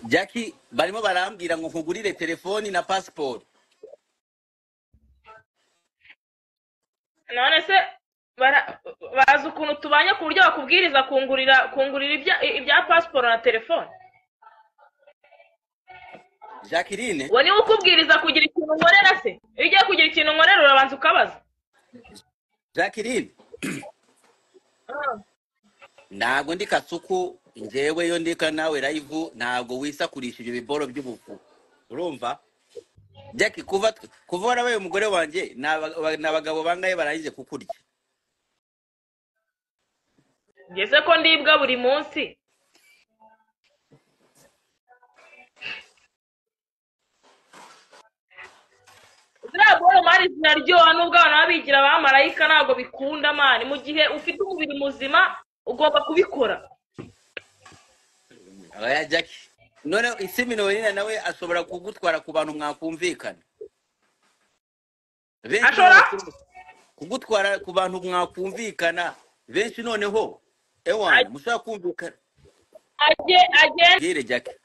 Jackie barimo barambwira ngo nkugurire telefoni na pasiporo none se bara- bazi ukuntu tubanye ku buryo bakubwiriza kungurira kungurira ibya ibya pasiporo na telefone Jacqueline uwo niwe ukubwiriza kugira ikintu unkorera se iyo ugiye kugira ikintu unkorera urabanza ukabaza Jacqueline Ah. ntabwo ndi kasuku njyewe yo ndika nawe live ntabwo wisakurisha ibyo biboro by'ubufu urumva Jackie kuva kuva warabaye umugore wanjye ni aba- ni abagabo bangahe barangije kukurya ngeze ko ndibwa buri munsi ziriya boro mari ziraryoha nubwo abantu baba bigira abamarayika ntabwo bikunda mani mu gihe ufite umubiri muzima ugomba kubikora aya Jackie noneho isi minowina nawe ashobora kugutwara ku bantu mwakumvikana benshi ashobora noneho kugutwara ku bantu mwakumvikana benshi noneho ewana mushobora kumvikana ajye agenda mbwire Jackie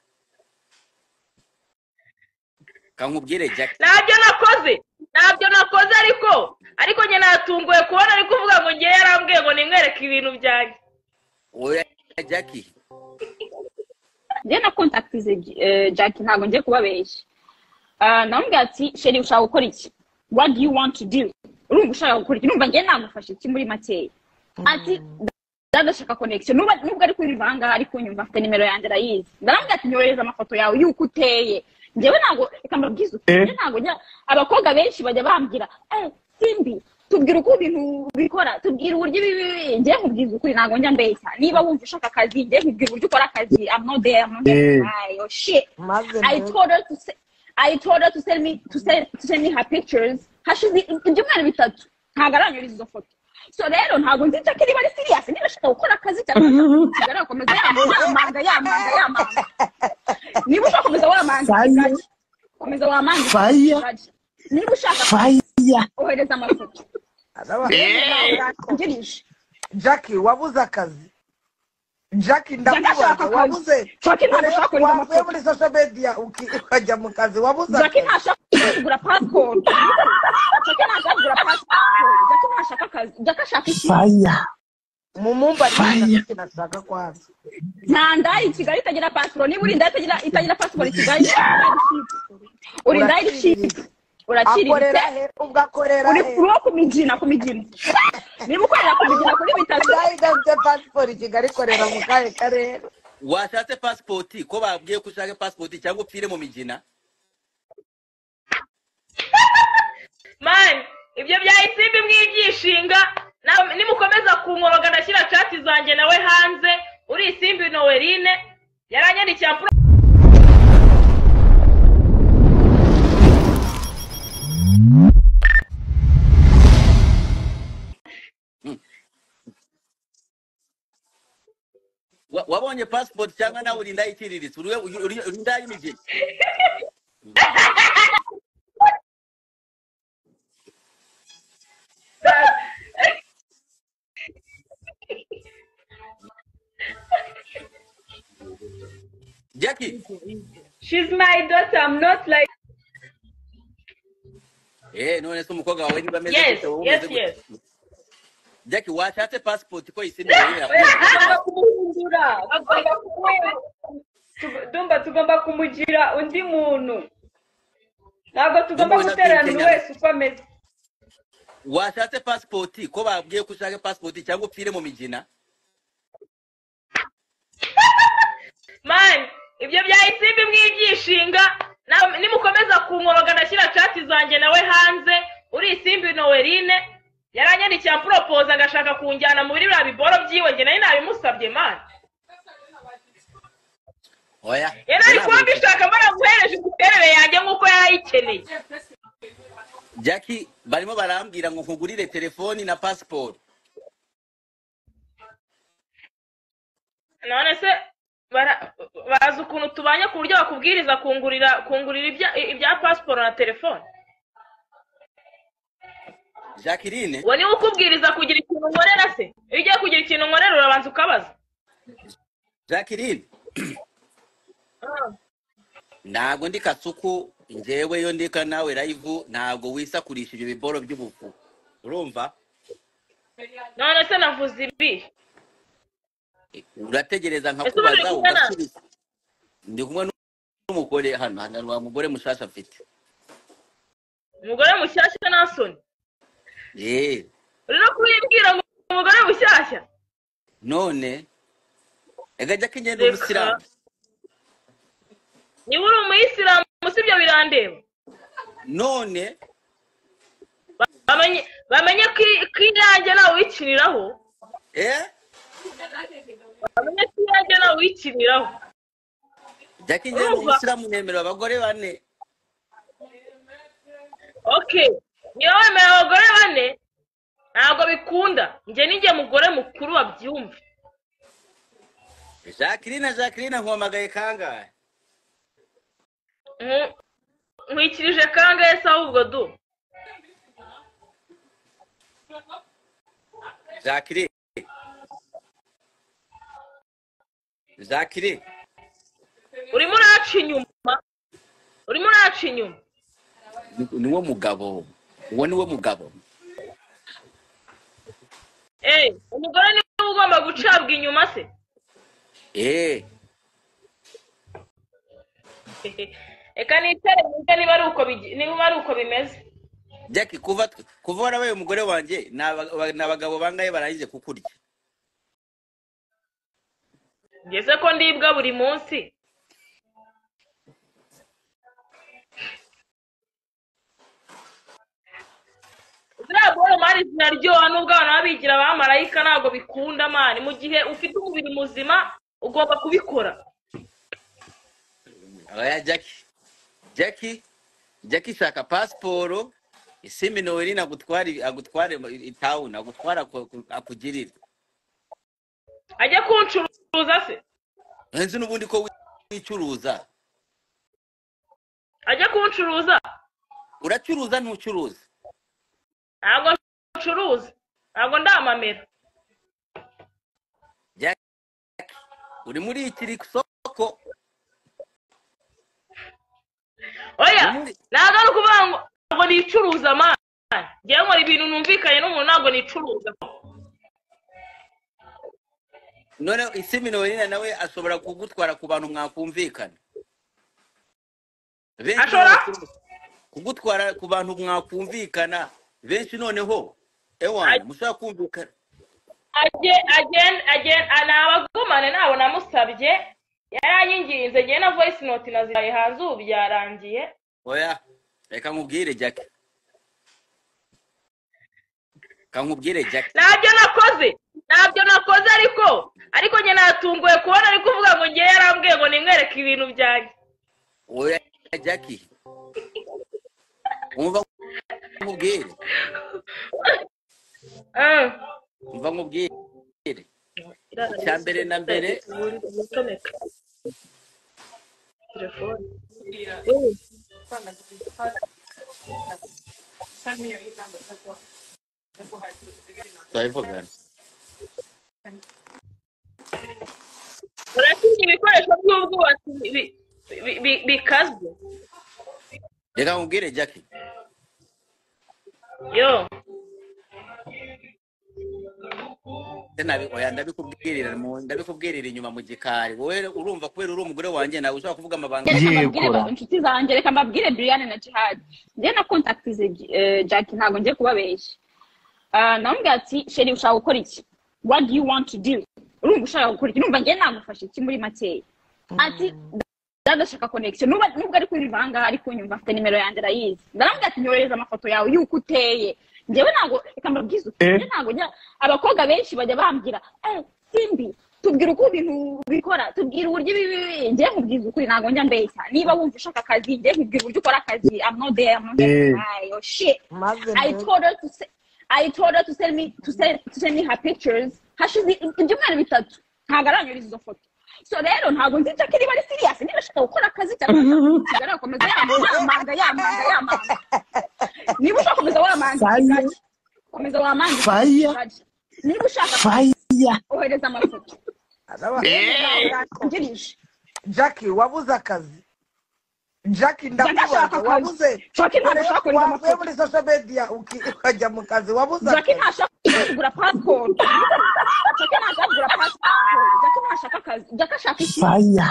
kankubwire Jackie ntabyo nakoze ntabyo nakoze ariko ariko njye natunguwe kubona ari kuvuga ngo ngewe yarambwiye ngo nimwereke ibintu byanjye oya Jackie njye na kontakitize jack ntabwo ngiye kubabeshya Ah, namubwira ati sheri ushaka gukora iki what do you want to do urumva ushaka gukora iki numva njye namufashe iki muri makeya ati ndadashaka connection nubwo nubwo ari kuri ahangaha ari kunyumva afite nimero yanjye arayizi ndaramubwira ati nyohereza amafoto yawe y'uko uteye njyewe ntabwo reka mbabwize ukuri njye ntabwo njya abakobwa benshi bajya bambwira eh simbi tubwira uko ibintu bikora tubwira uburyo ibi ibi ibi." njye nkubwiza ukuri ntabwo njya mbeshya niba wumva ushaka akazi njye nkubwira uburyo ukora akazi i'm not there i'm not there Eh, Ay, oh shit maze I mbega told her to se- I told her to send me to send to send me her pictures hashize ibyumweru bitatu ntabwo aranyuriza izo foto so rero ntabwo nzi jackie niba ari serious niba ashaka gukora akazi cyangwa ashaka gusigara akomeza yamanga yamanga yamanga niba ushaka komeza wamanga fire ikizaje komeza wamanga fire ikizaje niba ushaka fire ohereza amafoto arababaye yewe ntawe Eh, urangirije jackie wabuze akazi jackie jackie ashaka ndakubaza akazi wabuze jackie ntabwo wavuye ashaka kohereza wavuye amafoto muri social media uki- ukajya mu kazi wabuze jackie akazi ntashaka kugura pasiporo jackie ntashaka kugura pasiporo jackie ntashaka akazi jackie ashaka iki fire mumumbarire fire jackie nashaka kwanza nta ndaya i kigali itagira pasiporo niba uri indaya itagira itagira pasiporo i kigali uri indaya iciriritse uraciriritse uraciriritse akorera he ubwo akorera uri he uri uwo ku migina ku migina niba ukorera ku migina kuri bitatu nayo idafite pasiporo i kigali ikorera mu kahe karere washatse pasipoti ko babwiye ko ushaka pasipoti cyangwa upfire mu migina mani ibyo byahise bimwibyishinga nimukomeza kunkoroga ndashyira cati zanjye nawe hanze uri isimbi nowerine yaranyandikiye ampuro Wa- wabonye pasipoti cyangwa nawe uri indaya iciriritse uri uri- uri- uri indaya y'imigina Jackie she's my daughter i'm not like eh none se umukobwa wawe niba ameze yes gute wowe yes umeze gute yes Jackie washatse pasipoti ko isi mirire yakwemerera tugomba kumuhindura tugomba kumuhindura Tug- ndumva tugomba kumugira undi muntu ntabwo tugomba ndumubona gutererana buri akimkenya wese uko ameze washatse pasipoti ko babwiye ko ushaka pasipoti cyangwa upfire mu migina mani ibyo byahise bimwibyishinga nawe- nimukomeza kunkoroga ndashyira cati zanjye nawe hanze uri isimbi nowerine yaranyandikiye amporopoza agashaka kunjyana muri biriya biboro byiwe njye nari nabimusabye mani oya yari njye ari ntabwo kuba bita mbishaka baramuhereje imiterere yanjye nk'uko yayikeneye Jackie barimo barambwira ngo nkugurire telefoni na pasiporo none se bara- bazi ukuntu tubanye ku buryo bakubwiriza kungurira kungurira ibya ibya pasiporo na telefone Jacqueline uwo niwe ukubwiriza kugira ikintu unkorera se iyo ugiye kugira ikintu unkorera urabanza ukabaza Jacqueline Ah. ntabwo ndi kasuku njyewe iyo ndika nawe live ntabwo wisakurisha ibyo biboro by'ubufu urumva none se navuze ibi urategereza Ese nkakubaza bari kumwe na- ugasubiza ndi kumwe n'umugore hano hano wa mugore mushasha afite umugore mushyashya nasoni yeee uri no kubibwira ngo umugore mushyashya none agajya k'ingendo Reka. umusilamu niba uri umuyisilamu sibyo birandeba none bamenye bamenye ko i- ko iyanjye nawe wikiniraho eh bamenye ko iyanjye nawe wikiniraho jya k'ingendo Urumva? umusilamu nemerera abagore bane okay niba wemera abagore bane ntabwo bikunda njye ninjye mugore mukuru wabyumva jacqueline jacqueline nkumamagaye kangahe Nku- nkwikirije kangahe se ahubwo du jacqueline jacqueline urimo uraca inyuma urimo uraca inyuma ni- niwo mugabo uwo niwo mugabo eee umugore niwe ugomba gucabwa inyuma se eee reka nicare nimba niba ari uko bigi- niba ari uko bimeze jackie kuva kuva warabaye umugore wanjye ni aba- ba- ni abagabo bangahe barangije kukurya ngeze ko ndibwa buri munsi ziriya boro mari zinaryoha nubwo abantu baba bigira abamarayika ntabwo bikunda mani mu gihe ufite umubiri muzima ugomba kubikora abaya jackie jackie jackie shaka pasiporo isimi noeli agutware agutware itawuni agutware aku- akugirire ajya kuncuruza se nzi n'ubundi ko wicuruza ajya kuncuruza uracuruza ntucuruza ntabwo ncuruza ntabwo ndamamera uri muri ikiri soko oya Ubundi- ntabwo ari ukuvuga ngo ntabwo nicuruza mani ngewe nkora ibintu numvikanye n'umuntu ntabwo nicuruza none isimi noeli nawe ashobora kugutwara ku bantu mwakumvikana Benshi Ashobora? none- kugutwara ku bantu mwakumvikana benshi noneho ewana mushobora kumvikana ajye agende agende nabagumane nabo namusabye yaranyinginze njye na voice note nazihaye hanze ubu byarangiye oya reka nkubwire jackie reka nkubwire jackie ntabyo nakoze ntabyo nakoze ariko ariko njye natunguwe kubona ari kuvuga ngo njye yarambwiye ngo nimwereke ibintu byanjye oya jackie umva nkubwire Ah. umva nkubwire Icya mbere na mbere. Telefone. turabivugana uratinya ibikoresho by'ubwubatsi bi- bi- bi- bikazwe reka nkubwire jackie yo Se nabi- oya, ndabikubwirira mu- ndabikubwirira inyuma mu gikari wowe urumva kubera uri umugore wanjye nawe ushobora kuvuga amabanga reka Ngiye mbabwire gukora. ba- inshuti zanjye reka mbabwire Brianne na Jihad njye na contactize eh, Jackie ntabwo ngiye kubabeshya Ah, namubwira ati sheri ushaka gukora iki what do you want to do urumva ushaka gukora iki numva njye nagufasha iki muri makeya ati ndadashaka connection nubwo nubwo ari kuri vanga ariko unyumva afite nimero yanjye arayizi ndaramubwira ati nyohereza amafoto yawe y'uko uteye njyewe ntabwo reka mbabwize uti Eh. njye ntabwo njya abakobwa benshi bajya bambwira eh simbi tubwira uko ibintu bikora tubwira uburyo ibi ibi ibi." njye nkubwiza ukuri ntabwo njya mbeshya niba wumva ushaka akazi njye nkubwira uburyo ukora akazi i'm not there i'm not there Eh. Bye. Oh, shit maze I mbere. told her to se- I told her to send me to send to send me her pictures hashize ibyumweru bitatu ntabwo aranyuriza izo foto so rero ntabwo nzi jackie niba ari serious niba ashaka gukora akazi cyangwa kigali akomeza yamanga yamanga yamanga niba ushaka komeza wamanga Fire. Jackie, komeza wamanga Fire. Jackie. niba ushaka faya ohereza amafoto Araba- ungirije Jackie wabuze akazi jacki ashaka ndakubaza akazi. wabuze Jackie ntabwo ashaka kurinda wavuye amafoto. muri social media uki- ukajya mu kazi wabuze jackie akazi. ntashaka kugura pasiporo jackie ntashaka kugura pasiporo jackie ntashaka akazi jackie ashaka iki fire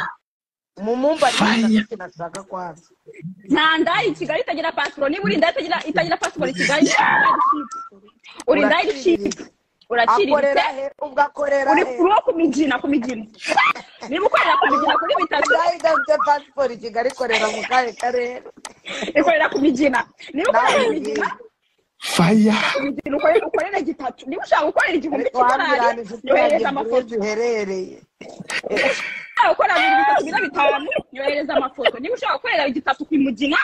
mu mumba Fire. jacki nashaka kwanza nta ndaya i kigali itagira pasiporo niba uri indaya itagira itagira pasiporo i kigali uri indaya iciriritse uraciriritse akorera he ubwo akorera uri he uri uwo ku migina ku migina niba ukorera ku migina kuri bitatu nayo idafite pasiporo i kigali ikorera mu kahe karere ikorera ku migina niba ukorera ku migina fire imigina ukorera ukorera gitatu niba ushaka gukorera igihumbi cy'idolari wabiraniza uturage yohereza amafoto bwinshi uherereye ushaka gukora bibiri bitatu bina bitanu yohereza amafoto niba ushaka gukorera gitatu ku mugina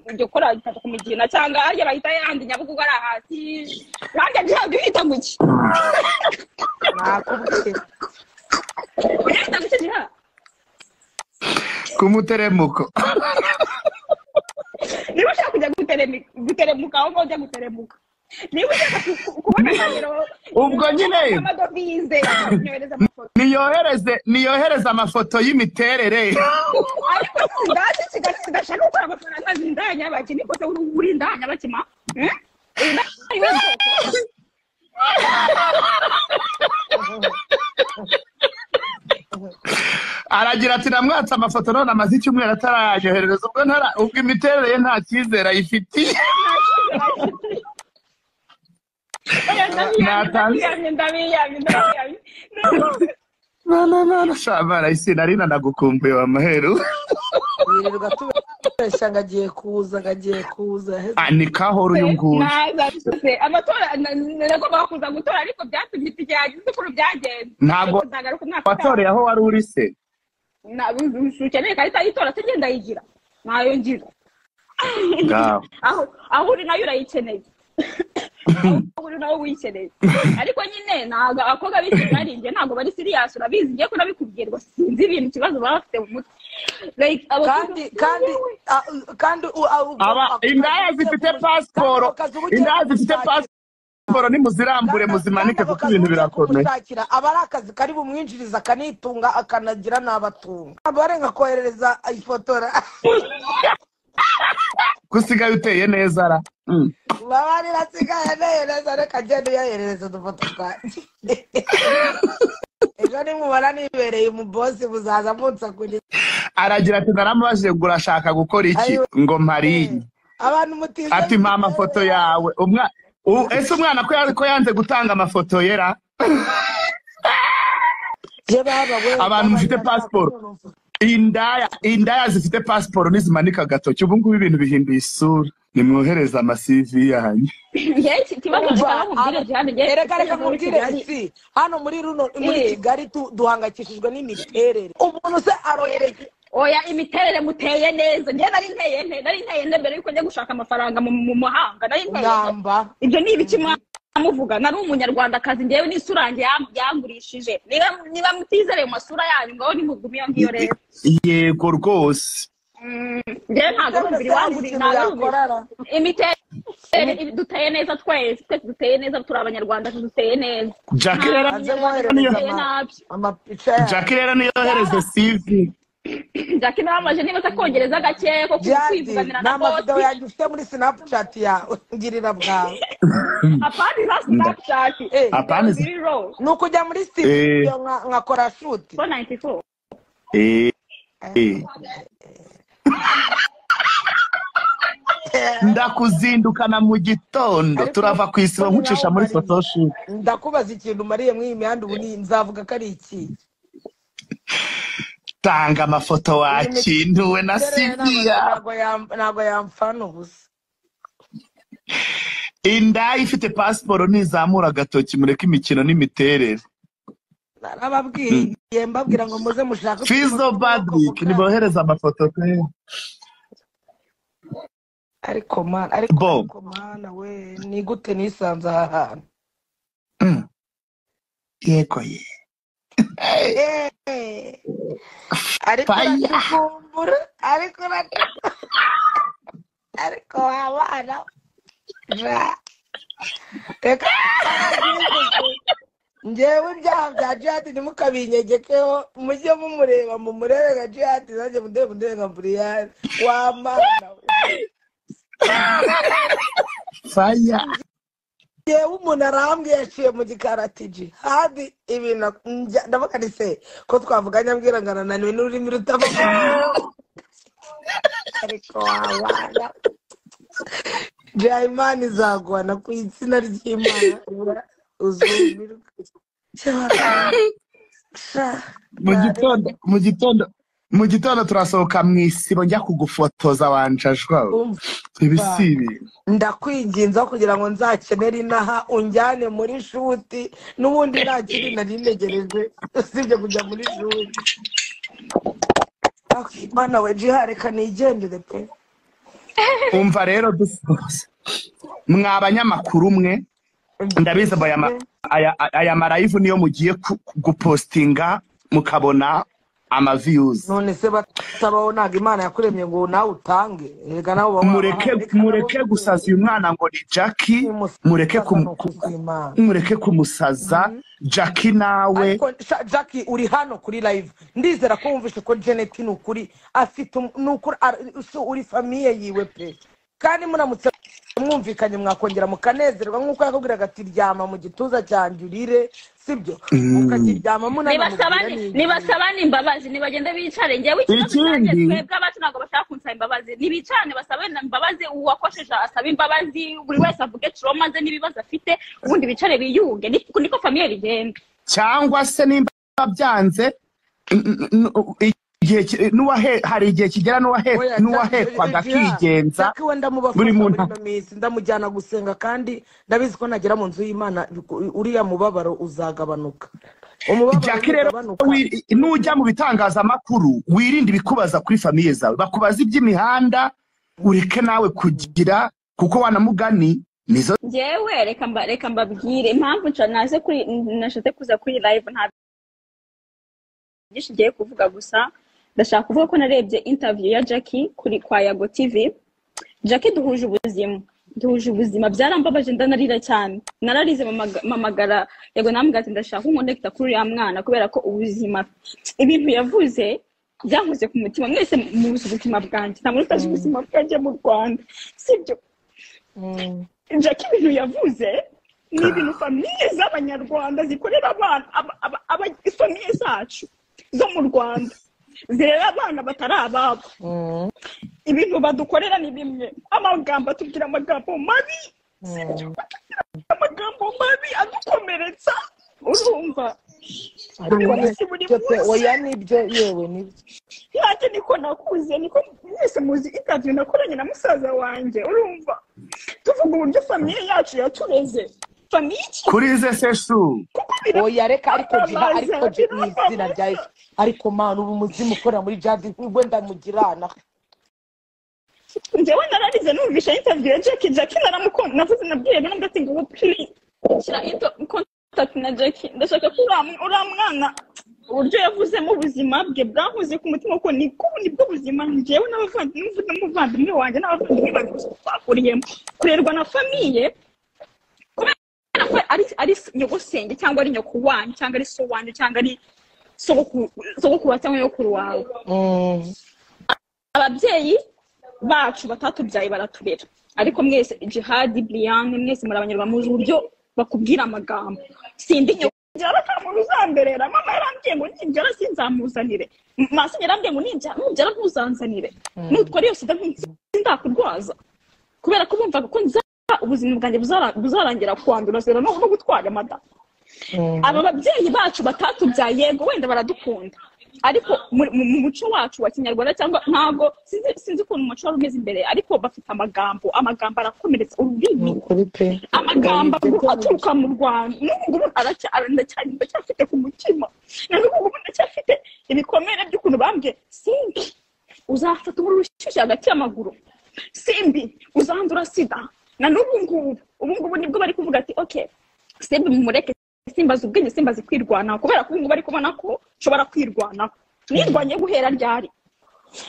ujya ukora gitatu ku mugina cyangwa ajya bahita yandi nyabugogo ari hasi nanjye ntabwo uhita guki nakubwira uhita guki ntiha kumuteremuko niba ushaka kujya guteremi- guteremuka aho ngaho ujya guteremuka niba ushaka ku- kubona ahantu Ubwo nyine. amadovize yohereza amafoto niyohereze niyohereze amafoto y'imiterere ariko sindasi kigashaka gukora amafaranga zindanya bake niko se uri indanya bakima Eh? Uri indaya ari we bwoko. aragira ati namwatse amafoto none amaze icyumweru atarayoherereza ubwo ntara ubwo imiterere ye nta cyizere ayifitiye nananana shabara isi nari nanagukumbuye wa maheru yirirwa tubesha ngo agiye kuza ngo agiye kuza Ah, ni kahoro uyu nguyu amatora nagombaga kuza gutora ariko byatumye ikigerageza ukuntu byagenze Ntabwo watoreye aho wari uri se ukeneye ikarita y'itora se ngenda yigira ntayo ngira Ngaho. aho aho uri nayo urayikeneye aho uri nawe uyikeneye ariko nyine ntabwo abakobwa b'isi barinjye ntabwo bari siriyasi urabizi ngiye ko nabikubwiye ngo sinzi ibintu ikibazo baba bafite mu mutwe Like, abakobwa- kandi kandi ah, kandi u- ah, ubwo- aba ah, indaya zifite kandi pasiporo ako kazi uba ugiye indaya zifite kumushakira- pasiporo nimuzirambure kandi- muzimanike kandi ako kuko kazi ibintu uba ugiye birakomeye kumushakira, aba ari akazi kari bumwinjiriza akanitunga akanagira n'abatunga abarenga koherereza ifotora gusigaye uteye neza ara Mm. baba rirasigaye nehereza reka agenda uyaherereza udufoto twanjye ejo nimubona nibereye umubosi muzaza munsagurira aragira ati naramubajije ngo urashaka gukora iki Ayo. ngo mparinye abantu mutize ati mpa amafoto yawe umwa u- ese umwana ko ya- ko yanze gutanga amafoto yera Je baba we Abantu mufite passport. indaya indaya zifite pasiporo nizimanika agatoki ubu ngubu ibintu bihinduye isura nimwohereze amasivi yanyu Njye iki kibazo gikaba mu bwire Diane, njye- ereka reka muri nkubwire Kigali. isi hano muri runo muri Eh. kigali tu- duhangayikishijwe n'imiterere umuntu se arohereza oya imiterere muteye neza njye nari nteye nte nari nteye nte mbere yuko njya gushaka amafaranga mu mu muhanga nari nteye nte. ngamba ibyo ni ibiki mwamuvuga nari umunyarwandakazi ngewe n'isura yanjye yam- yangurishije niba niba mutizereye mu masura yanyu ngaho nimugume iyo ngiyo rero yego rwose njyewe ntabwo ari umubiri wangu Ikintu ntabwo ari umubiri yakorara. imiterere ibi- duteye neza twese twese duteye neza turi abanyarwanda duteye neza Jackie rero Aze mwoherereza Duteye ama- nabi amapica yawe. Jackie rero niyohereze sivi jackie nabamubaje niba se kongereza gakeya ko ku- Jadi, kwivuganira na n'amavidewo boti yanjye ufite muri sinapucati yawe ngirira bwawe apana za sinapchati Eh, apana za- zero ni ukujya muri Eh. studio nka- nkakora shuti four ninety four Eh, eh. ndakuzindukana mu gitondo turava ku isibo nkucisha muri photoshoot ndakubaza ikintu umariye mw'iyi mihanda ubu ni- nzavuga ko ari iki tanga amafoto wakintuwe na siviya ntabwo yam- ntabwo yamfana ubusa inda ifite pasiporo ntizamura agatoki mureke imikino n'imiterere narababwiye mbabwira ngo muze mushake fizo badwik nibohereze amafoto pe ariko mana ariko Bo. ariko mana we ni gute nisanze aha hantu Mm. yego ye Eh, ariko Fire. uradukumbura ariko uradu- ariko wabana Ja. reka ngewe ibyaha bya jihadi ntimukabinyegekeho mujye mumureba mumurebe nka jihadi nanjye mundebe mundebe nka buriyani wamana we faya yewe umuntu arambwiye yaciye mu gikari ati jihadi ibintu njya- ndavuga ni se ko twavuga nyabwira ngo arananiwe n'ururimi rutavuga ariko wabana jihayimana izagwana ku izina ry'imana ibura uzumirwe mu gitondo mu gitondo mu gitondo turasohoka mu isibo njya kugufotoza wanjajwa Umva, ibi si ibintu ndakwinginza kugira ngo nzakenere inaha unjyane muri shuti n'ubundi nta kindi nari ntegereje usibye kujya muri shuti mana we jiha reka nigendere pe umva rero dusoza mwa banyamakuru mwe ndabizi ngo aya ma- aya- aya marayivu niyo mugiye ku- ku- gupostinga mukabona amaviyuzi none se batabaho ntabwo imana yakuremye ngo nawe utange reka nawe uba mureke wabaha. Reka mureke nawe gusaza uyu mwana ngo ni jackie Nimusaza mureke kumu- ku- nukuzimana. mureke kumusaza jackie nawe ariko sha- jackie uri hano kuri live ndizera ko wumvise ko janet ni ukuri afite um- ni ukuri ar- si uri famiye yiwe pe kandi muramutse mwumvikanye mwakongera mukanezerwa nk'uko yakubwiraga ati ryama mu gituza cyanjye urire sibyo mukakiryama munanamubwira nibasabane ni iki?" nibasabane imbabazi nibagende bicare njyewe ikibazo Ikindi- cyanjye twebwe abacu ntabwo bashaka kunsaba imbabazi nibicarane basabane imbabazi uwakosheje asabe imbabazi buri wese avuge troma ze n'ibibazo afite ubundi bicare biyunge Ni- niko famiye bigenda cyangwa se nimba byanze n- n- n- igihe ki- n'uwahe hari igihe kigera n'uwahe- Oya, n'uwahekwaga Jack- Jack- akigenza Jack we ndamubafasha buri muri muntu- ino minsi ndamujyana gusenga kandi ndabizi ko nagera mu nzu y'imana u- uriya mubabaro uzagabanuka umubabaro jackie rero uzagabanuka wi- nujya mu bitangazamakuru wirinde ibikubaza kuri famiye zawe bakubaza iby'imihanda ureke nawe kugira kuko wanamugani nizo njyewe reka mba- reka mbabwire impamvu nca- naze kuri nashatse kuza kuri live nta byinshi ngiye kuvuga gusa ndashaka kuvuga ko narebye interview ya jackie kuri kwa yago tv jackie duhuje ubuzima duhuje ubuzima byarambabaje ndanarira cyane nararize mamaga- mamagara yego nambwira ati ndashaka kunkonekita kuri uriya mwana kubera ko ubuzima ibintu yavuze byankoze ku mutima mwese muzi ubuzima bwanjye nta muntu utazi ubuzima bwanjye mu rwanda sibyo jackie ibintu yavuze ni ibintu famiye z'abanyarwanda zikorera abana aba- aba- aba- famiye zacu zo mu rwanda zirera abana batari ababo ibintu badukorera ni bimwe amagambo atubwira amagambo mabi amagambo mabi adukomeretsa urumva Ariko ni- Ubutegetsi buri Pepe, munsi. oya nibyo yewe nibyo nanjye niko nakuze niko mwese muzi interview nakoranye na musaza wanjye urumva tuvuga uburyo famiye yacu yatureze famiye iki kuri ze sesu kuko bira oya reka ariko jiha Birambabaza, ariko jiha mu izina birambabaza. rya yesu ariko mana ubu umuzimu ukorera muri jadi we ndamugirana njyewe nararize numvisha interview ya Jackie Jackie naramukunda navuze nabwiye nabwo ati ngo please shyira into contact na Jackie ndashaka ko uriya mw- uriya mwana uburyo yavuzemo ubuzima bwe bwankoze ku mutima kuko ni ko nibwo buzima njyewe n'abavandimwe n'umuvandimwe wanjye n'abavandimwe banjye bose twakuriyemo kurerwa na famiye kubera ko ari ari nyogosenge cyangwa ari nyoko wanyu cyangwa ari so wanyu cyangwa ari sogokuru sogokuru wawe cyangwa nyokuru wawe ababyeyi bacu batatubyaye baraturera ariko mwese jihadi buriyani mwese muri abanyarwanda muzi uburyo bakubwira amagambo sindi nyongera bakamura uzamberera mama yarambwiye ngo ninjyara sinzamuzanire M- masi yarambwiye ngo ninjyara nubyara ntuzanzanire nutwara iyo sida nzi- sindakurwaza kubera ko bumvaga ko nzara ubuzima bwanjye buzara- buzarangira kwandura zera no no gutwara amada aba babyeyi bacu batatubyaye yego wenda baradukunda ariko mu- mu mu muco wacu wa kinyarwanda cyangwa ntabwo sinzi sinzi ukuntu umuco wari umeze imbere ariko bafite amagambo amagambo arakomeretsa ururimi kuri pe amagambo aturuka mu rwanda n'ubu ngubu aracya- ara- ndacyari ndacyafite ku mutima na n'ubu ngubu ndacyafite ibikomere by'ukuntu bambwiye simbi uzafata umuriro ushyushye hagati y'amaguru simbi uzandura sida na n'ubu ngubu ubu ngubu nibwo bari kuvuga ati ok simbi mumureke simbaza ubwenge simbazi kwirwanaho kubera ko ubu ngubu bari kubona ko nshobora kwirwanaho nirwanye guhera ryari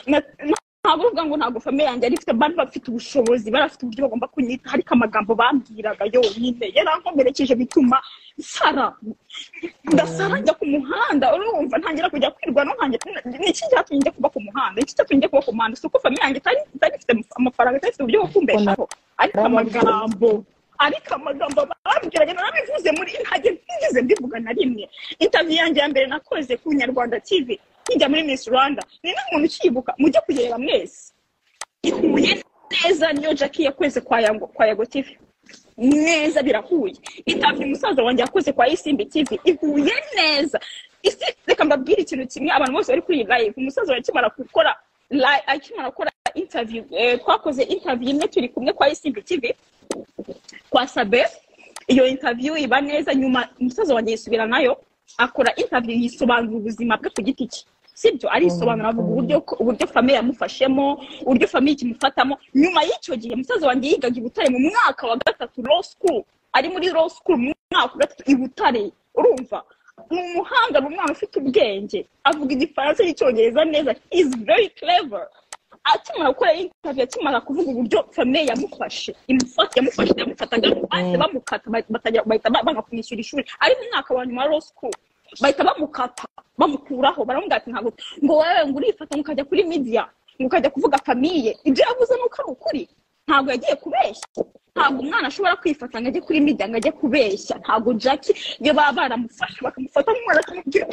Na- na- nta ntabwo uvuga ngo ntabwo famille yanjye yari ifite bari bafite ubushobozi bari bafite uburyo bagomba kunyita ariko amagambo bambwiraga yonyine yarankomerekeje bituma nsara ndasara njya ku muhanda urumva ntangira kujya kwirwa no ntangira ni iki cyatumye njya kuba ku muhanda ni iki cyatumye njya kuba ku muhanda si uko famille yanjye itari itari ifite amafaranga itari ifite uburyo bwo kumbeshaho ariko amagambo ariko amagambo bambwiraga narabivuze muri ntajya ntigeze mbivuga na rimwe interview yanjye ya mbere nakoze ku nyarwanda tv nkijya muri miss rwanda ni nta muntu ukiyibuka mujye kuyireba mwese ihuye neza niyo jackie yakoze kwa yango kwa yago tv neza birahuye interview umusaza wanjye yakoze kwa isimbi tv ihuye neza isi reka mbabwire ikintu kimwe abantu bose bari kuri iyi live umusaza wanjye akimara gukora li- akimara gukora interview eh, twakoze interview imwe turi kumwe kwa isimbi tv kwa sabe iyo interview iba neza nyuma umusaza wanjye yisubira nayo akora interview yisobanura ubuzima bwe ku giti cye sibyo arisobanura avuga uburyo uburyo famille yamufashemo uburyo famille ikimufatamo nyuma y'icyo gihe umusaza wanjye yigaga i butare mu mwaka wa gatatu law school ari muri law school mu mwaka wa gatatu i butare urumva ni umuhanga ni umwana ufite ubwenge avuga igifaransa n'icyongereza neza is very clever akimara gukora interview akimara kuvuga uburyo famille yamufashe imufata yamufashe yamufataga bahise bamukata bahita- batajya- bahita ba- banga kumwishyura ishuri ari mu mwaka wa nyuma wa law school bahita bamukata bamukuraho baramubwira ati ntabwo ngo wewe ngo urifata ngo ukajya kuri media ngo ukajya kuvuga famille ibyo yavuze ni uko ari ukuri ntabwo yagiye kubeshya ntabwo umwana ashobora kwifata ngo ajye kuri media ngo ajye kubeshya ntabwo jackie iyo baba baramufashe bakamufata nk'umwana bakamubwira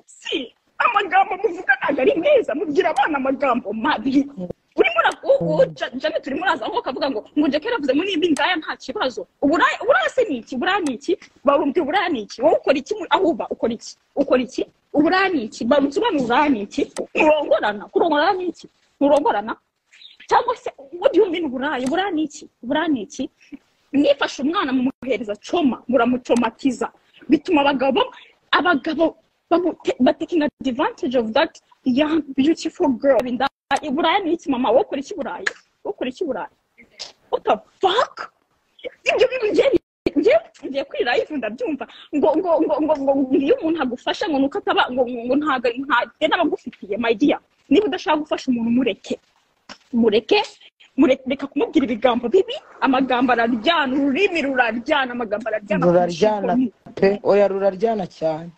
si amagambo muvuga ntabwo ari meza mubwira abana amagambo mabi urimo uravuga janet urimo uraza aho ukavuga ngo ngo jackie yaravuze muri ibi ngaya nta kibazo uburaya uburaya se ni iki uburaya ni iki barumva uburaya ni iki wowe ukora iki muri- aho uba ukora iki ukora iki uburaya ni iki barumva uburaya uburaya ni iki kurongorana kurongorana ni iki nturongorana cyangwa se what do you mean uburaya uburaya ni iki uburaya ni iki mwifashe umwana mumuhereza coma muramucomatiza bituma abagabo abagabo bamu- te- ba taking advantage of that young beautiful girl in that uburaya ni iki mama wowe ukora iki buraya wowe ukora iki buraya what the fuck ibyo bintu njyewe njyewe ngiye kuri live ndabyumva ngo ngo ngo ngo ngo ngo iyo umuntu agufasha ngo nuko ataba ngo ngo ngo ntago ntago n'abagufitiye my dear niba udashaka gufasha umuntu mureke mureke mureke reka kumubwira ibigambo bibi amagambo araryana ururimi ruraryana amagambo araryana ruraryana pe oya ruraryana cyane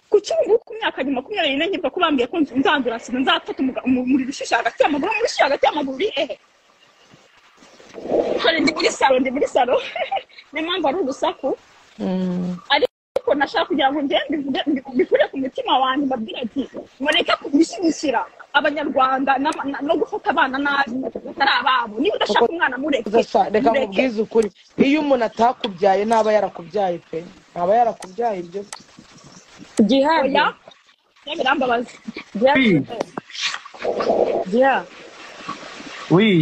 kuki ubu ngubu ku myaka ya makumyabiri n'enye mvuga ko bambwiye ko nzandura sida nzafata umuga- umu- umuriro ushyushye hagati y'amaguru umuriro ushyushye hagati y'amaguru uri hehe hari ndi muri salo ndi muri salo niyo mpamvu ari urusaku ariko nashaka kugira ngo ngende mbivuge mbi- mbikure ku mutima wanjye mbabwire ati mureke kubishyigikira abanyarwanda n'ama- na- no gufata abana nabi batari ababo niba udashaka umwana mureke Uzasa- reka mureke nkubwize ukuri iyo umuntu atakubyaye ntaba yarakubyaye pe ntaba yarakubyaye ibyo oya birambabaza Oui, oui,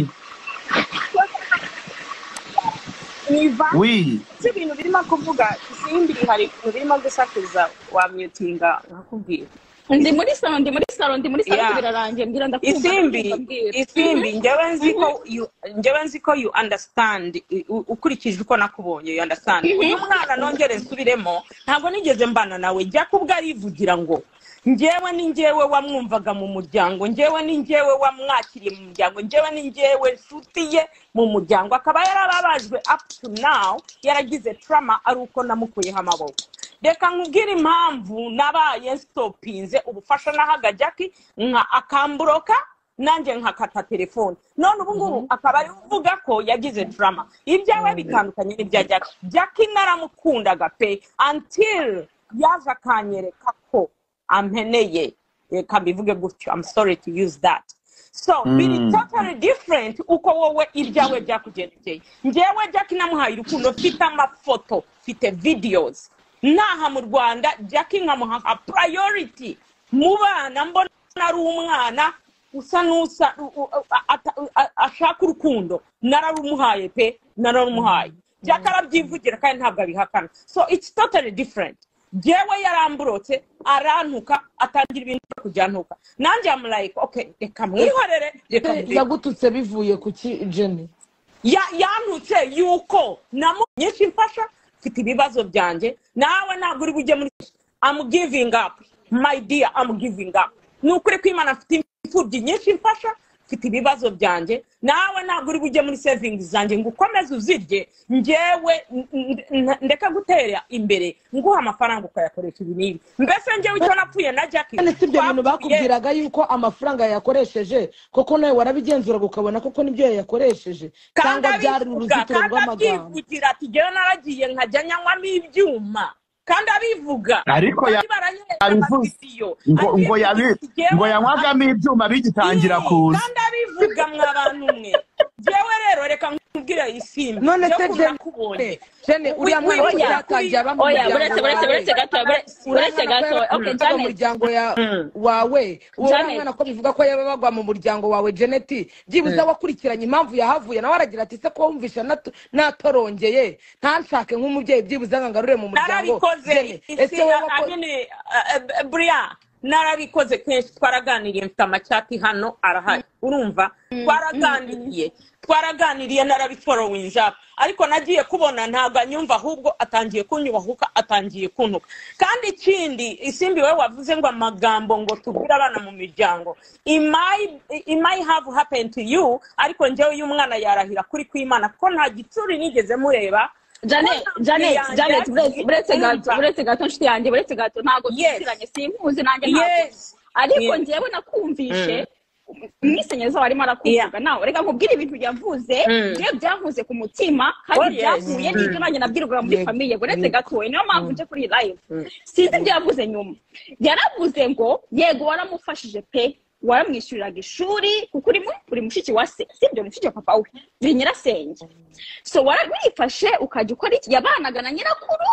oui. ibyo bintu birimo kuvuga simbi hari ibintu birimo gusakuza wamyutinga nkakubwira ndi muri salo ndi muri salo ndi muri salo Yeah. ariko birarangiye mbwira ndakumva isimbi ndakubwira. isimbi njyewe nzi ko you- njyewe nzi ko you understand i- u- ukurikije uko nakubonye you understand uyu mwana nongere nsubiremo ntabwo nigeze mbana nawe jya kubwo arivugira ngo njyewe ni njyewe wamwumvaga mu muryango njyewe ni njyewe wamwakiriye mu muryango njyewe ni njyewe nshuti ye mu muryango akaba yarababajwe up to now yaragize trauma ari uko namukuyeho amaboko reka nkubwire impamvu nabaye sitopinze ubufasha nahaga jackie nka akamburoka nanjye nkakata telefone none ubu ngubu akaba ari uvuga ko yagize drama ibyawe bitandukanye n'ibya jackie jackie naramukundaga pe until yaje akanyereka ko ampeneye reka mbivuge gutyo i'm sorry to use that so biri totally different uko wowe ibyawe byakugendekeye njyewe jackie namuhaye urukundo mfite amafoto mfite videos naha mu rwanda jackie nkamuha nka priority mu bana mbona ari umwana usa n'usa u- u- a- ata- u- a- ashaka urukundo nararumuhaye pe nararumuhaye jackie arabyivugira kandi ntabwo abihakana so it's totally different jyewe yaramburotse arantuka atangira ibintu byo kujyantuka nanjye yamulayika okay reka mwihorere reka mbireke." yagututse bivuye ku ki jeni Ya- yantutse yuko namu nyinshi mfasha mfite ibibazo byanjye nawe ntabwo uri bujye muri I'm giving up my dear I'm giving up ni ukuri ko imana afite imfubyi nyinshi mfasha mfite ibibazo byanjye nawe ntabwo uri bujye muri sevingi zanjye ngo ukomeze uzirye ngewe n- n- n- ndeka gutera imbere nguha amafaranga ukayakoresha ibi n'ibi mbese ngewe icyo napfuye na jackie kandi si ibyo bintu twapfuye- bakubwiraga yuko amafaranga yayakoresheje koko nawe warabigenzuraga ukabona koko nibyo yayakoresheje cyangwa byari uruzitiro rw'amagambo abivuga ati ngewe naragiye nkajya nyanywamo ibyuma kandi abivuga Ariko ya- bari baranyeretse abivuze amavisiyo. ngo Ati, ngo yabi "Ngewe ngo yanywagamo ibyuma bigitangira kuza kandi abivuga mwa bantu mwe yewe rero reka nkubwire isimbi none yo se kuba nakubonye. jene jene uriya mwana Oya, wese yakajya aba mu oya buretse muryango buretse wawe buretse gato buretse- buretse uriya mwana ko gato okay yaba akajya janet mu muryango ya- Mm. wawe uwo Janet. mwana ko bivuga ko yaba bagwa mu muryango wawe jeneti byibuze wakurikiranye impamvu yahavuye nawe aragira ati se ko wumvisha natu- natorongeye ntanshake nk'umubyeyi byibuze ngo ngarure mu muryango narabikoze Jene, ese isi wowe na- wako- amene eh, eh, buriya narabikoze kenshi twaraganiriye mfite amacyati hano arahari urumva twaraganiriye twaraganiriye narabiforowinje up ariko nagiye kubona ntabwo anyumva ahubwo atangiye kunyubahuka atangiye kuntuka kandi ikindi isimbi we wavuze ngo amagambo ngo tubwire abana mu miryango It might- it might have happened to you ariko njyewe uyu mwana yarahira kuri kw'imana kuko nta gitsuri nigeze mureba janet janet janet buretse- buretse gato buretse gato nshuti yanjye buretse gato ntabwo Yes. tuziranye simpuzi nanjye ntabwo Yes. ariko Yes. ngewe nakumvishe umwisenyezo warimo arakuvuga nawe reka nkubwire ibintu yavuze Mm. ngewe byavuze ku mutima kandi Oh, yes. byavuye n'ibyo nanjye nabwirwaga muri Yego. famiye buretse Yego. gatoya niyo mpamvu nje kuri iyi live sinzi ibyo yavuze nyuma yaravuze ngo yego waramufashije pe waramwishyuriraga ishuri kuko uri mu- uri mushiki wa se sibyo mushiki wa papa we uri nyirasenge so warabifashe ukajya ukora iki yabanaga na nyirakuru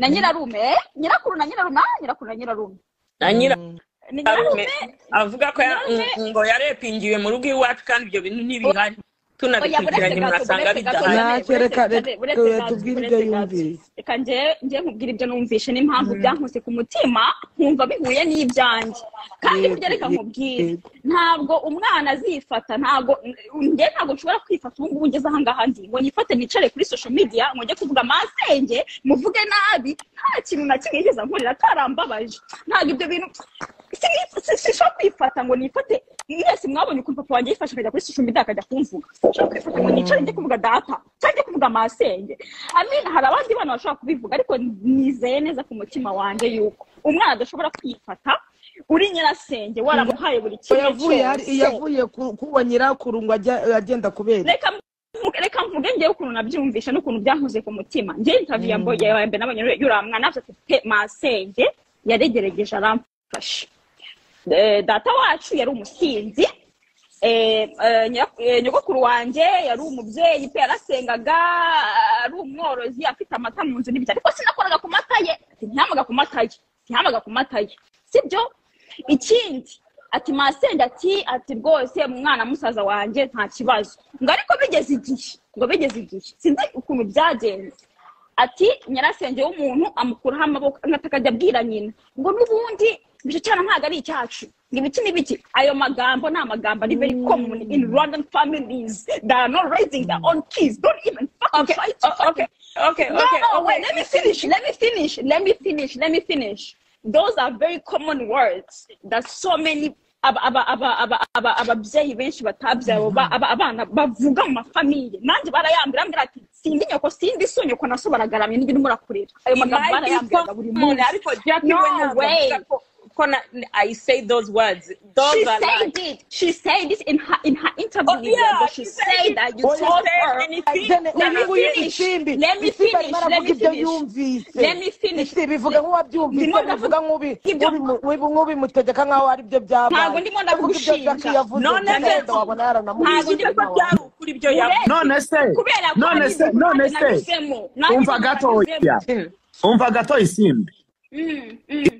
na nyirarume nyirakuru na nyirarume ah, nyirakuru na nyirarume na ni nyirarume nyirarume avuga ko ya- nyirarume- ng- ngo yarepingiwe mu rugo iwacu kandi ibyo bintu ntibihari Oya, buretse tunabikurikiranye gato, murasanga buretse gato, bidahari Nta Janet, cyo reka- buretse- reka- buretse reka gato, tubwire buretse ibyo gato. yumvise. Reka nje- nje nkubwire ibyo numvise n'impamvu byankuse ku mutima nkumva bihuye n'ibyanjye kandi Yego, burya reka yego, nkubwire yego. ntabwo umwana azifata ntabwo nge ntabwo nshobora kwifata ubu ngubu ngeze ahangaha ndi ngo nifate nicare kuri social media ngo njye kuvuga amasenge muvuge nabi nta kintu na kimwe yigeze ankorera karambabaje ntabwo ibyo bintu si- si- sinshobora kwifata ngo nifate mwese mwabonye ukuntu papa wanjye yifashe akajya kuri social media akajya kumvuga nshobora kwifata ngo nicare njye kuvuga data cyangwa njye kuvuga masenge amin hari abandi bana bashobora kubivuga ariko nizeye neza ku mutima wanjye yuko umwana adashobora kwifata uri nyirasenge waramuhaye buri Ngo kimwe yavuye hari- cyose yavuye ku- kuba nyirakuru ngo ajya- agenda kubera reka mvuge- reka mvuge ngewe ukuntu nabyumvishe n'ukuntu byankoze ku mutima ngewe interview yambo yawe mbere nabonye yuriya mwana afite pe masenge yaregeregeje aramfasha Eh, data wacu yari umusinzi eh, eh, nyira- eh, nyogokuru wanjye yari umubyeyi pe yarasengaga ari umworozi afite amata mu nzu n'ibyo ariko sinakoraga ku mata ye Ati, ntihamaga ku mata ye ntihamaga ku mata ye sibyo ikindi ati masenge ati ati rwose umwana musaza wanjye nta kibazo ngo ariko bigeze igihe ngo bigeze igihe sinzi ukuntu byagenze ati nyirasenge w'umuntu amukuraho amaboko angata akajya abwira nyina ngo n'ubundi ibyo cyane ntabwo ari icyacu ngo ibiki n'ibiki ayo magambo ni amagambo ari very common in rwandan families that are not raising their own kids don't even fucking Okay, try to o- okay, fucking okay, no, okay, no, okay. wait, let me finish. Let me finish. Let me finish. Let me finish. Those are very common words that so many aba- aba- aba- aba- aba- ababyeyi benshi batabyaye oba- aba- abana bavuga mu mafamiye nanjye barayambira ambwira ati sindi nyoko sindi so nyoko naso baragaramye n'ibintu murakureba ayo magambo Imagine barayambiraga ko buri umuntu munsi ariko Jackie No we ntabwo way. avuga ko- ko na- I say those words. she Those are said lies. it she said it in her in her interview Oh, with yeah, Yembo. she she said said it. that you Oh, told she said her and it- Jene, Let me uyu nguyu finish. isimbi Let me isimbi arimo finish. Let aravuga me ibyo finish. yumvise Let me finish. isimbi ivuga nk'uwabyumvise Ndimo ndavuga- bivuga nk'ubi- Ibyo- nk'ubimu- nk'ubi- nk'ubimutegeka nk'aho ari byo byabaye Ntabwo ndimo ndagushinja. Ariko ibyo Jackie yavuze None Jene se- wenda wabona Ntabwo yaranamuhishe Ntabwo ndimo ko nawe. byari ukuri ibyo yavuze. none se kubera ko none hari se ibintu none nanjye se nanyuzemo. Nanjye umva ibintu gatoya nanyuzemo. umva gato isimbi Mm, mm.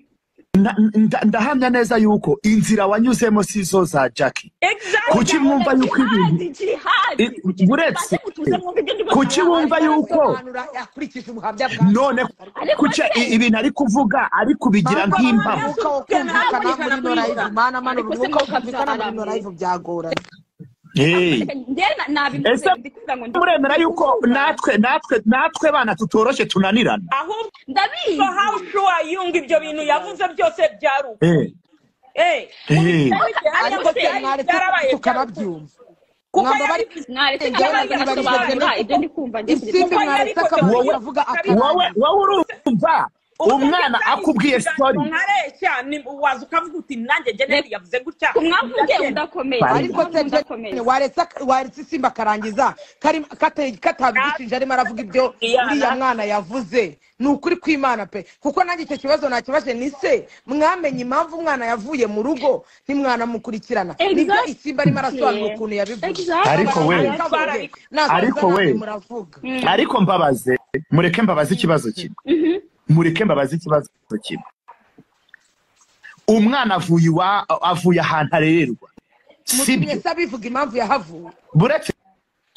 Nda- nda- ndahamya neza yuko inzira wanyuzemo si zo za jackie Exactly. kuki mwumva yuko ibintu Jihadi, jihadi. I- buretse Mutuze mwumve ibyo ndimo kuki kuvuga. wumva yuko Arasobanura akurikije ubuhamya bwa none Ariko kuki se- i- ibintu ari kuvuga ari kubigira Ntabwo nk'impamo umwuka wo kumvikana muri ino live mana mana Ariko se umwuka wo muka kumvikana muri ino byaramuye. live byagoranye Hey. Njye na- nabivuze, ese ndikumva ngo ndi- muremera yuko natwe natwe natwe bana tutoroshye tunanirana Ahubwo ndabizi how sure you ngo ibyo bintu yavuze byose byari ukuri. Eh. eh Eh, ariko ariko se twe mwari byarabaye tukanabyumva kuko mwamba bari yari naretse Njyewe ntabwo nabyo nasobanura nabyo ibyo ndi kumva ngishyize isimbi kuko mwaretse yari akabura koze- uravuga Wowe- wowe akabanga wowe urumva umwana akubwiye story nkareshya ni- waza ukavuga uti nanjye jeneri yavuze gutya kumwavuge udakomeye Ariko ariko se udakomeye njye waretse waretse isimbi akarangiza kari- kate- katabigishije arimo aravuga ibyo Iyana. uriya mwana yavuze ni ukuri kw'imana pe kuko nanjye icyo kibazo nakibaje ni se mwamenye impamvu umwana yavuye mu rugo ntimwanamukurikirana nibyo Exactly. isimbi arimo arasobanura ukuntu yabivuze Exactly. Ariko we. Ariko we. muravuga ariko mbabaze mureke mbabaze ikibazo kimwe mureke mbabaze ikibazo kimwe umwana avuye iwa avuye ahantu arererwa sibyo mutumye se abivuga impamvu yahavuye buretse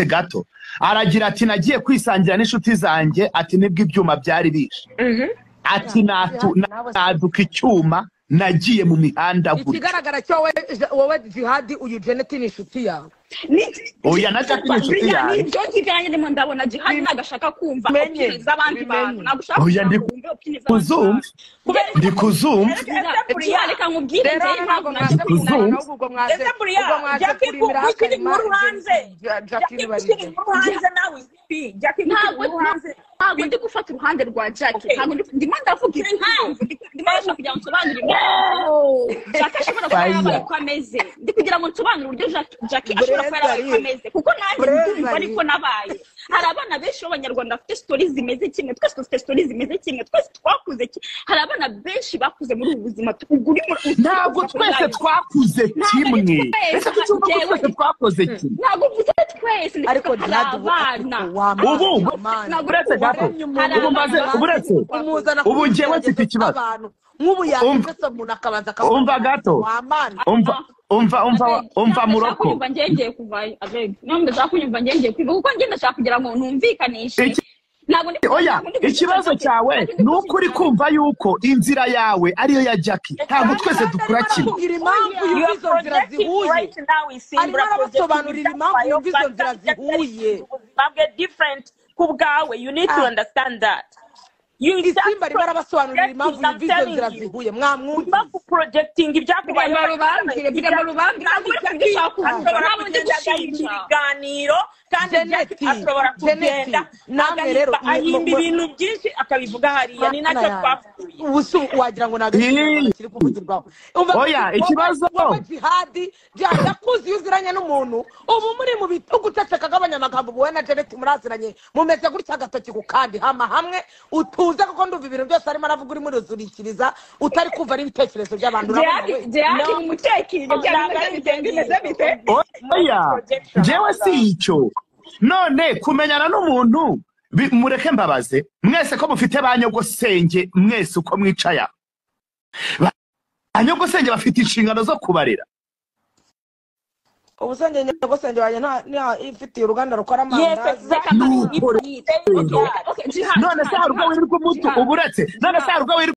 gato aragira ati nagiye kwisangira n'inshuti zanjye ati nibwo ibyuma byari bishe ati natu- naduka icyuma nagiye mu mihanda gutya ikigaragara cyo wowe wowe jihadi uyu jeneti ni inshuti yawe oya na jack ni inshuti yanjye ibyo ngibyo yanjye ndimo ndabona jihani ntabwo ashaka kumva Bimenye, opinion z'abandi bantu bimenye. ntabwo ushaka Oya, ndi kumva opinion z'abandi kuzumva bantu. ndi kuzumva Jihani, reka nkubwire rero njyewe hano ntabwo ntabwo naje mwaje kuzunga. kuzunga kunanira n'ubwo mwaje Ese Buriya, ubwo mwaje Jackie kurimbira Kuku ukiri akarima inkuru hanze. jackie Jackie ukiri nibarije inkuru hanze nawe ipi Jackie ukiri ntabwo inkuru hanze ntabwo ndi gufata uruhande rwa jackie Okay. ntabwo ndi- ndimo ndavuga impamvu ndi- ndimo ndashaka kugira ngo nsobanure impamvu jackie ashobora kuba Fire. yabaye uko ameze ndi kugira ngo nsobanure uburyo Jack- jackie ashobora kuba yarabaye uko Brezari. ameze kuko nanjye Brezari. ndumva ariko nabaye hari abana benshi b'abanyarwanda bafite sitori zimeze kimwe twese dufite sitori zimeze kimwe twese twakuze ki- hari abana benshi bakuze muri ubu buzima tu- ubwo uri muri- ntabwo twese twakuze Ntabwo ari kimwe twese, ese kuki uvuga ko njyewe- twese twakoze kimwe ntabwo mvuze twese ndi ariko kuvuga hari jihadi ubu abana ubu Ntabwo buretse gato waremye umuntu ubu mbaze wambaye buretse ubu njyewe mfite ikibazo nk'ubu Umva. yanditse umuntu akabanza akavuga Umva gato. wamana umva umva umva umva muroko kunyumva ngengeye kuvayo abeg ntabwo ndashaka kunyumva ngengeye kwiga kuko njye ndashaka kugira ngo numvikanishe Iki- ntabwo ndi oya ntabwo ndi gushaka- ikibazo cyawe ntabwo ndi ni uko uri gushaka- kumva yuko inzira yawe ariyo ya jackie ntabwo twese dukora kimwe kugira impamvu You y'uko are izo nzira projecting zihuye right now, Isimbura, Arimo arabasobanurira projecting impamvu yumva izo nzira yourself, but zihuye. ubuzima bwe different ku bwawe you need to Ah. understand that You just isimba arimo arabasobanurira projecting, impamvu I'm y'uko izo telling nzira you. zihuye Urimo mwamwumvise kuporojegiti ibyakubayeho Birema rubambire, birema rubambire, ntabwo uri kuvuga icyo wakumva, ashobora ntabwo ndi kugenda gushinja. agahinda ibiganiro kandi Janet, Jack ashobora Janet, kugenda namwe agahimba- rero, mu- ahimba mu- ibintu byinshi akabivuga hariya ni nacyo twapfuye ubusu wagira ngo ntabwo Ii. kiri kuvugirwaho Umva- Oya, wowe- ikibazo. wowe jihadi jihadi yakuzi iyo uziranye n'umuntu ubu muri mu bitugu uceceka bw'abanyamagambo wowe na janet muraziranye mumeze gutya agatoki ku kandi hama hamwe utuze kuko ndumva ibintu byose arimo aravuga urimo uruzurikiriza utari kumva n'ibitekerezo by'abantu urabona Jihadi we. Jihadi No. ni umutekinyo cyangwa imeze bite bimeze bite oya njyewe si icyo none kumenyana n'umuntu bi- mureke mbabaze mwese ko mufite ba nyogosenge mwese uko mwicaye aha Ba- ba nyogosenge bafite inshingano zo kubarera ubusenge nyogosenge wanjye nta- nta- ifitiye uruganda rukora Yes, amandazi exactly. Nukuri. Okay, okay, Jihadi, none se Jihadi, hari ubwo Jihadi. wirirwa umutu Jihadi. uburetse none se hari ubwo wirirwa